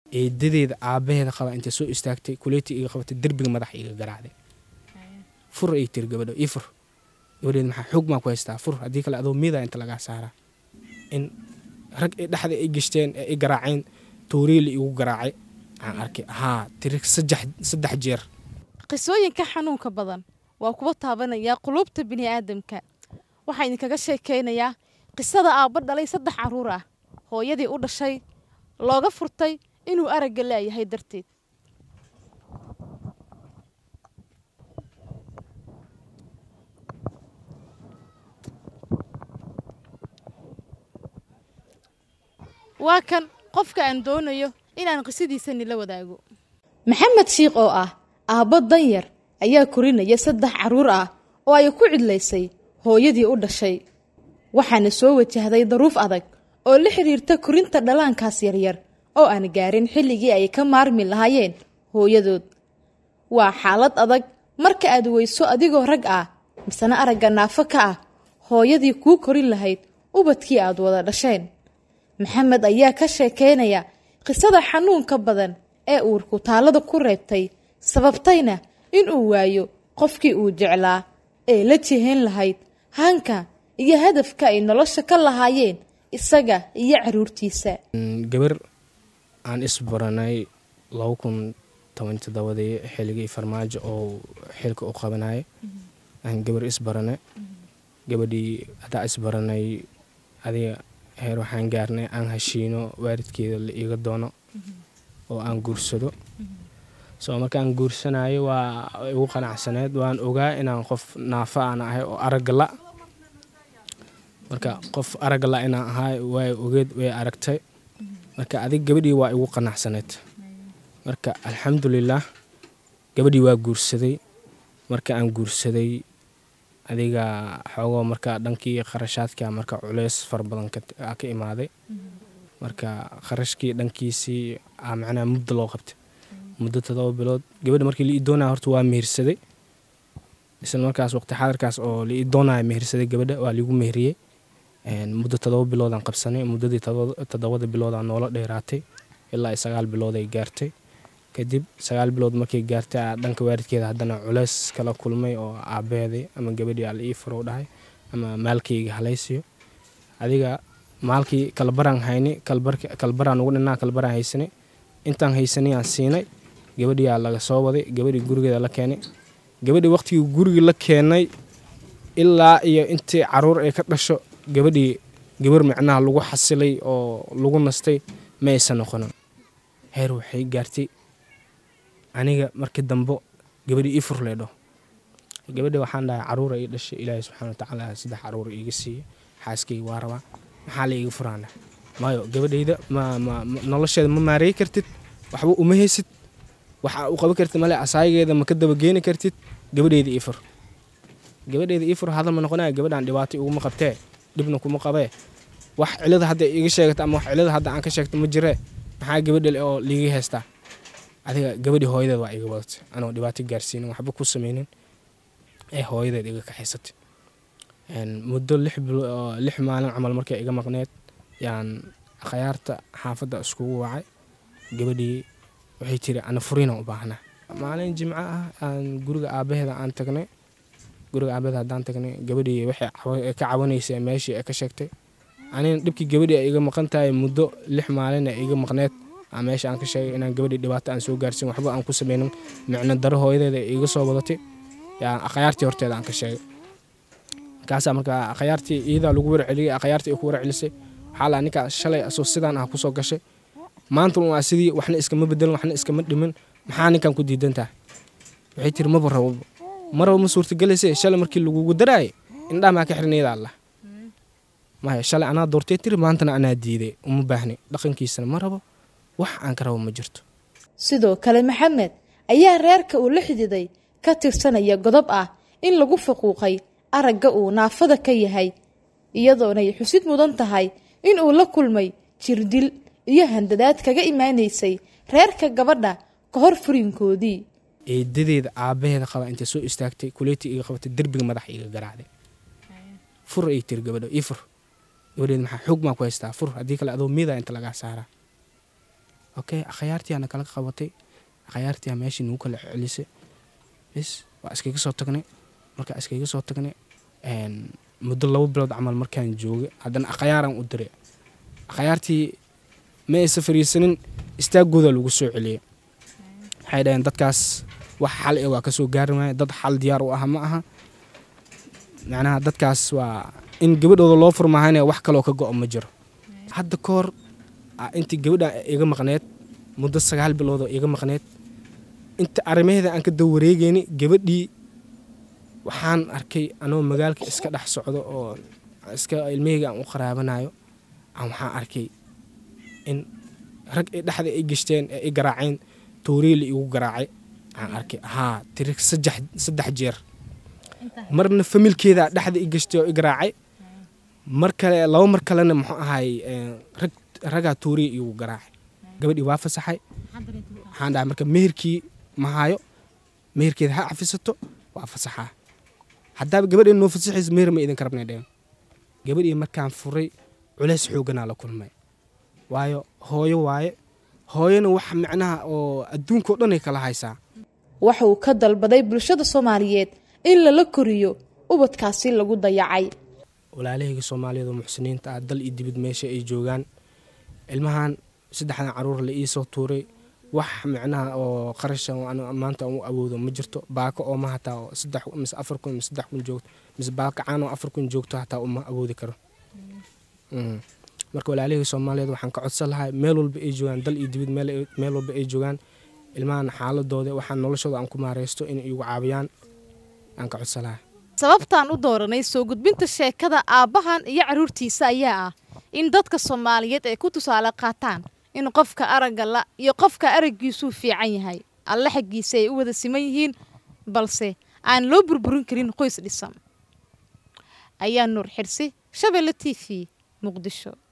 eedadeeda aabaheeda qaba intay soo istaagtay kuleeti iga qabatay derbiga madaxa iga garaacday fur ay tiri gabadho ii fur gabadheed maxaa xoog maa ku haystaa fur haddii kale adoo miida inta lagaa saaraa in rag ay dhexda ay gashteen ee i garaaceen tooriili igu garaacay aan arkay haa tiri saddex jeer qisooyinka xanuunka badan waa kuwa taabanaya quluubta bini'aadamka waxaa idinkaga sheekaynayaa qisada aabba dhalay saddex carruur ah hooyadii u dhashay looga furtay inuu aragga laayahay darteed waa kan qofka aan doonayo inaan qisadiisa nila wadaago maxamed shiikh oo ah aabbo danyar ayaa korinaya saddex carruur ah oo ay ku cidlaysay hooyadii u dhashay waxaana soo wajahday daruuf adag oo la xidhiirta korinta dhallaankaas yaryar oo aan gaarin xilligii ay ka maarmi lahaayeen hooyadood waa xaalad adag marka aad weyso adigoo rag ah misena aragga naafo ka ah hooyadii kuu korin lahayd ubadkii aad wada dhasheen maxamed ayaa ka sheekaynaya qisada xanuunka badan ee uurku taallada ku reebtay sababtayna inuu waayo qofkii uu jeclaa ee la jihayn lahayd hanka iyo hadafka ay nolosha ka lahaayeen isaga iyo caruurtiisa gabar aan isbaranay laba kun toban todobadii xilligii farmaajo oo xilka u qabanaya aan gabar isbaranay gabadhii haddaa isbaranay adiga heer waxaan gaarnay aan heshiino waalidkeeda la iiga doono oo aan guursado soo markaan guursanayo waa igu qanacsaneed waan ogaa inaan qof naafa aan ahay oo aragala marka qof aragala inaan ahay way ogeed way aragtay marka adig gabadhii waa igu qanacsaneed marka alxamdulilaah gabadhii waa guursaday marka aan guursaday adiga xoogoo marka dhankii kharashaadka marka culeys fara badan ka imaaday marka kharashkii dhankiisii macnaha muddo loo qabtay muddo todoba bilood gabadha markii la ii doonaya horta waa mehersaday isla markaas waqti xadarkaas oo la ii doonaya mehersaday gabadha waa liigu meheriyey muddo todoba biloodaan qabsanay muddadii toddobada biloodaan noola dheeraatay ilaa sagaal bilood ay gaartay kadib sagaal bilood markay gaartay dhanka waalidkeeda haddana culeys kala kulmay oo aabaheedii ama gabadhii ala ii furo dhahay ama maalkayga halaysiyo adiga maalkii kalbaraan hayni kalbaraan ugu dhinaa kalbaraan haysanay intaan haysanay aan siinay gabadhiyaa laga soo waday gabadhii gurigeeda la keenay gabadhii waqtigii gurigii la keenay ilaa iyo intii caruur ay ka dhasho gabadhii gabar micnaha lagu xasilay oo lagu nastay ma aysan noqonin heer waxay gaartay aniga markii dambo gabadhii ii fur leedho gabadhi waxaan dhahay caruura ii dhashay ilaahay subxana watacaala saddex caruur iiga siiyey xaaskayga waa rabaa maxaa la iiga furaana maayo gabadhayda nolosheeda ma maareey kartid waxba uma haysid waxa u qaban kartid male asaayigeeda ma ka dabageeni kartid gabadheyda ii fur gabadheyda ii fur hadal ma noqonaya gabadhaan dhibaato iguma qabtee dhibna kuma qabee wax cilada hadda iiga sheegata ama wax cilada hadda aan ka sheegto ma jiree maxaa gabadha oo liiga haystaa adiga gabadhii hooyadeed waa iga wadatay anoo dhibaato gaarsiinin waxba ku sameynin ee hooyadeed iga kaxaysatay muddo lix maalin camal markay iga maqneed yaan khayaarta xaafadda iskugu wacay gabadhii waxay tiri ana furiina u baahnaa maalin jimco ah aan guriga aabaheeda aan tagnay guriga aabaheeda haddaan tagnay gabadhii waxay ka cawanaysa meeshii ay ka sheegtay anina dhibkii gabadhii ay iga maqan tahay muddo lix maalin ay iga maqneed meesha aan ka sheegay inaan gabadhii dhibaato aan soo gaarsin waxba aan ku sameynin micno daro hooyadeeda iga soo wadatay akhyaartii horteeda aan ka sheegay markaasaa markaa akhyaartii iyadaa lagu warceliyey akhyaartii ay ku warcelisay waxaa laa ninkaa shalay asoo sidaan ah kusoo gashay maanta waa sidii waxna iskama bedelin waxna iskama dhimin maxaa ninkan ku diidan tahay waxay tiri maba rabo maraba ma suurtagelayse shalay markii lagugu daraayay indhaha maa ka xirnayda allah maya shalay anaa doortay tiri maantana anaa diiday uma baahni dhaqankiisana ma rabo wax aan ka rabo ma jirto sidoo kale maxamed ayaa reerka uu la xididay ka tirsanaya godob ah in lagu faquuqay aragga uu naafada ka yahay iyadoonay xusid mudan tahay in uu la kulmay jirdil iyo handadaad kaga imaanaysay reerka gabadha ka hor furinkoodii eedadeeda aabaheeda qaba intay soo istaagtay kuleeti iga qabatay derbiga madaxa iga garaacday fur ay tiri gabadho ii fur gabadheed maxaa xoog maa ku haystaa fur haddii kale adoo miida inta lagaa saaraa okay akhyaartiyaana kala qabatay akhyaartiyaa meeshii nagu kala celisay bis waa iskaga soo tagnay markaa iskaga soo tagnay muddo laba bilood camal markaan joogay haddana akhyaaraan u diray akhyaartii ma aysa fariisanin istaagooda lagu soo celiyey waxay dhaheen dadkaas wax xal e waa kasoo gaari waaya dad xal diyaar u ah ma aha macnaha dadkaas waa in gabadhooda loo furmaahayna wax kaloo ka go-o ma jiro hadda ka hor intii gabadha iga maqneed muddo sagaal biloodoo iga maqneed inta arrimaheeda aan ka dawareegayni gabadhii waxaan arkay anoo magaalka iska dhex socdo oo iska ilmaheyga aan u qaraabanayo aan waxaan arkay in rag ay dhexda ay gashteen ee i garaaceen tooriili igu garaacay aan arkay haa tiri saddex jeer marna familkeeda dhexda i gashtay oo i garaacay mar kale laba mar kalena muxuu ahay rag ragaa tooriya igu garaacay gabadhii waa fasaxay waxaan dhahay marka meherkii ma hayo meherkeeda ha cafisato waa fasaxaa haddaaba gabadheen noo fasaxaysa meher ma idinka rabnay dheen gabadhii markaan furay culeys xooganaa la kulmay waayo hooyo waaye hooyona wax micnaha oo adduunka o dhan ay kala haysaa waxa uu ka dalbaday bulshada soomaaliyeed in lala koriyo ubadkaasi lagu dayacay walaalahayga soomaaliyeed oo muxsiniinta ah dal iyo dibid meesha ay joogaan ilmahan saddexdan caruur la iisoo tuuray wax micnaha oo qarasha maanta u awoodo ma jirto baako ooma hataa oo saddex mise afar kun mise saddex kun joogto mise baako caan oo afar kun joogto hataa uma awoodi karo marka walaalahayga soomaaliyeed waxaan ka codsan lahaa meel walba ay joogaan dal iyo dibid meel walba ay joogaan ilmahan xaaladooda waxaan noloshooda aan ku maareysto inay igu caawiyaan aan ka codsan lahaa sababtaan u dooranay soo gudbinta sheekada aabbahan iyo carruurtiisa ayaa ah in dadka soomaaliyeed ay ku tusaale qaataan in qofka aragga la iyo qofka araggiisuu fiican yahay alle xaggiisa ay u wada siman yihiin balse aan loo burburin karin qoys dhisan ayaa nuur xirsi shabeelle t v muqdisho